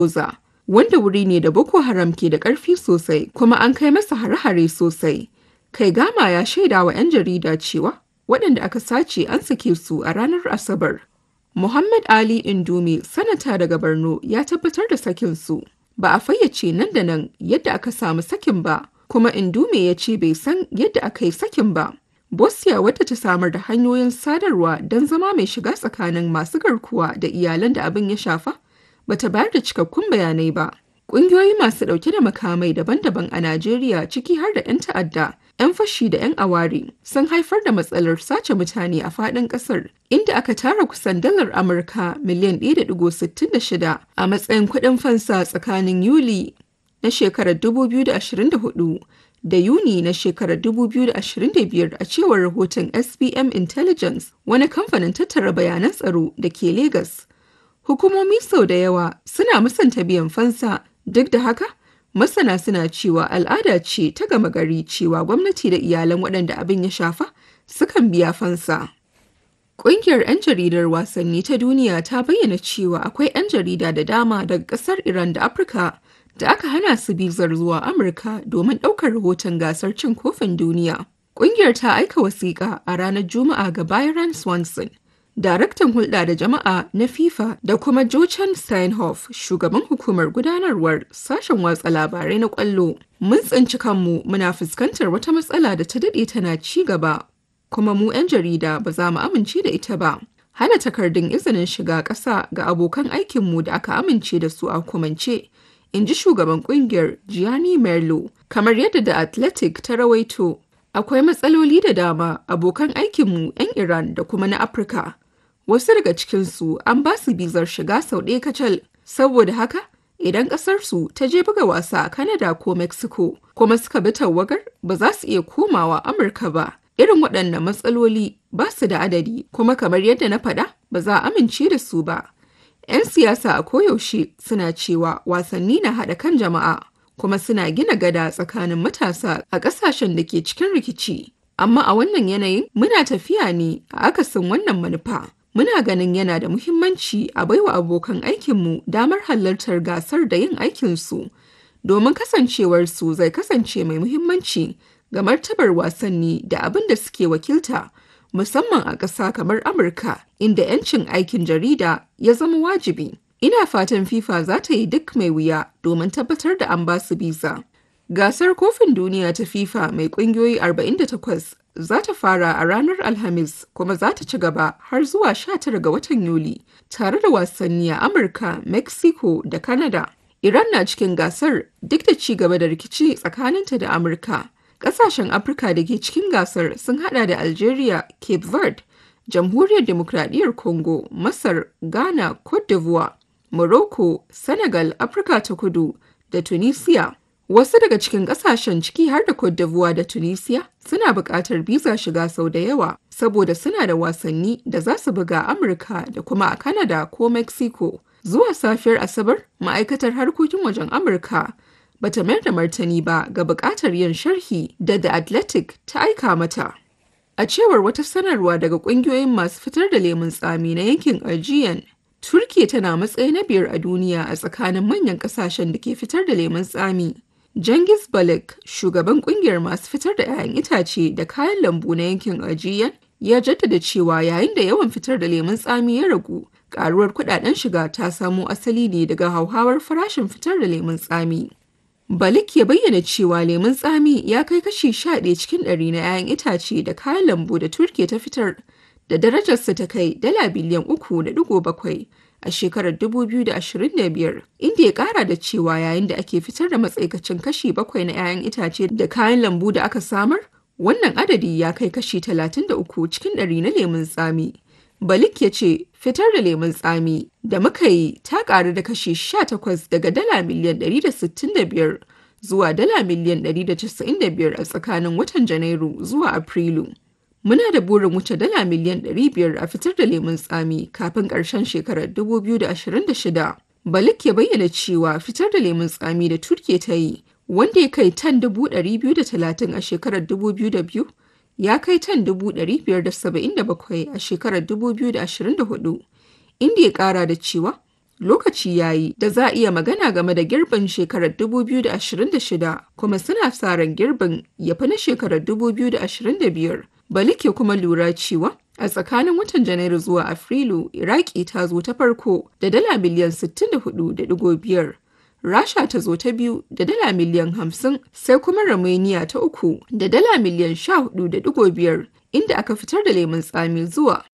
Goza, wanda wuri ne da Boko Haram ke da ƙarfi sosai kuma an kai masa hare-hare sosai. Kai Gama ya shaida wa 'yan jarida cewa waɗanda aka sace an sake su a ranar Asabar. Muhammad Ali Indume, sanata daga Borno, ya tabbatar da sakin su. Ba a fayyace nan da nan yadda aka samu sakin ba, kuma Indume ya ce bai san yadda aka yi sakin ba. Bosnia wadda ta samar da hanyoyin sadarwa don zama mai shiga tsakanin masu garkuwa da iyalan da abin ya shafa, bata bayar da cikakkun bayanai ba. Ƙungiyoyi masu ɗauke da makamai daban-daban a Najeriya ciki har da 'yan ta'adda, 'yan fashi da 'yan aware sun haifar da matsalar sace mutane a faɗin ƙasar, inda aka tara kusan dalar Amurka miliyan 1.66 a matsayin kuɗin fansa tsakanin Yuli na shekarar 2024 da Yuni na shekarar 2025 a cewar rahoton SBM Intelligence, wani kamfanin tattara bayanan tsaro da ke Legas. Hukumomi sau da yawa suna musanta biyan fansa, duk da haka, masana suna cewa al'ada ce ta gama gari cewa gwamnati da iyalan waɗanda abin ya shafa sukan biya fansa. Ƙungiyar 'yan jaridar wasanni ta duniya ta bayyana cewa akwai 'yan jarida da dama daga ƙasar Iran da Afirka da aka hana su bizar zuwa Amurka domin ɗaukar rahoton gasar cin kofin duniya. Ƙungiyar ta aika wasiƙa a ranar Juma'a ga Byron Swanson, daraktan hulɗa da jama'a na FIFA da kuma Jochen Steinhoff, shugaban hukumar gudanarwar sashen watsa labarai na ƙwallo. Mun tsinci kanmu muna fuskantar wata matsala da ta daɗe tana ci gaba, kuma mu 'yan jarida ba za mu amince da ita ba. Hana takardun izinin shiga ƙasa ga abokan aikinmu da aka amince da su a hukumance. in ji shugaban kungiyar Gianni Merlo. Kamar yadda da Athletic ta rawaito, akwai matsaloli da dama abokan aikinmu 'yan Iran da kuma na Afirka. Wasu daga cikinsu an ba su bizar shiga sau ɗaya kacal, saboda haka idan ƙasarsu ta je buga wasa a Canada ko Mexico kuma suka bi tawagar ba za su iya komawa Amurka ba. Irin waɗannan matsaloli ba su da adadi kuma kamar yadda na faɗa ba za a amince da su ba. 'Yan siyasa a koyaushe suna cewa wasanni na haɗa kan jama'a kuma suna gina gada tsakanin matasa a ƙasashen da ke cikin rikici. Amma a wannan yanayin muna tafiya ne a akasin wannan manufa. Muna ganin yana da muhimmanci a baiwa abokan aikinmu damar halartar gasar da yin aikinsu, domin kasancewarsu zai kasance mai muhimmanci ga martabar wasanni da abin da suke wakilta. musamman a ƙasa kamar Amurka inda 'yancin aikin jarida ya zama wajibi. Ina fatan FIFA za ta yi duk mai wuya domin tabbatar da an basu biza. Gasar kofin duniya ta FIFA mai ƙungiyoyi 48 za ta fara a ranar Alhamis kuma za ta ci gaba har zuwa 19 ga watan Yuli tare da wasanni a Amurka, Mexico da Canada. Iran na cikin gasar duk da ci gaba da rikici tsakaninta da Amurka. Ƙasashen Afirka da ke cikin gasar sun hada da Algeria, Cape Verde, Jamhuriyar Demokradiyyar Congo, Masar, Ghana, Cote d'Ivoire, Morocco, Senegal, Afirka ta Kudu da Tunisia. Wasu daga cikin ƙasashen ciki har da Cote d'Ivoire da Tunisia suna buƙatar biza shiga sau da yawa saboda suna da wasanni da za su buga Amurka da kuma a Canada ko Mexico. Zuwa safiyar Asabar, ma'aikatar harkokin wajen Amurka bata mayar da martani ba ga buƙatar yin sharhi da The Athletic ta aika mata. A cewar wata sanarwa daga ƙungiyoyin masu fitar da lemun tsami na yankin Aegean, Turkiya tana matsayi na biyar a duniya a tsakanin manyan ƙasashen da ke fitar da lemun tsami. Cengiz Balak, shugaban ƙungiyar masu fitar da 'ya'yan itace da kayan lambu na yankin Aegean, ya jaddada cewa yayin da yawan fitar da lemun tsami ya ragu, ƙaruwar kuɗaɗen shiga ta samo asali ne daga hauhawar farashin fitar da lemun tsami. Balik ya bayyana cewa lemun tsami ya kai kashi 11 cikin ɗari na 'ya'yan itace da kayan lambu da Turkiya ta fitar da darajarsa ta kai dala biliyan 3.7 a shekarar 2025 inda ya kara da cewa yayin da ake fitar da matsaikacin kashi 7 na 'ya'yan itace da kayan lambu da aka samar wannan adadi ya kai kashi 33 cikin ɗari na lemun tsami. Balik ya ce fitar da lemun tsami da muka yi ta ƙaru da kashi 18 daga dala miliyan 165 zuwa dala miliyan 195 a tsakanin watan Janairu zuwa Afrilu. Muna da burin wuce dala miliyan 500 a fitar da lemun tsami kafin ƙarshen shekarar 2026. Balik ya bayyana cewa fitar da lemun tsami da Turkiya ta yi wanda ya kai tan 230 a shekarar 2002 ya kai tan 577 a shekarar 2024 inda ya kara da cewa lokaci yayi da za a iya magana game da girbin shekarar 2026 kuma suna sa ran girbin ya fi na shekarar 2025. Balike kuma lura cewa a tsakanin watan Janairu zuwa Afrilu Iraki ta zo ta farko da dala miliyan 64.5. Rasha ta zo ta biyu da dala miliyan 50 sai kuma Romania ta uku da dala miliyan 14.5 inda aka fitar da lemun tsami zuwa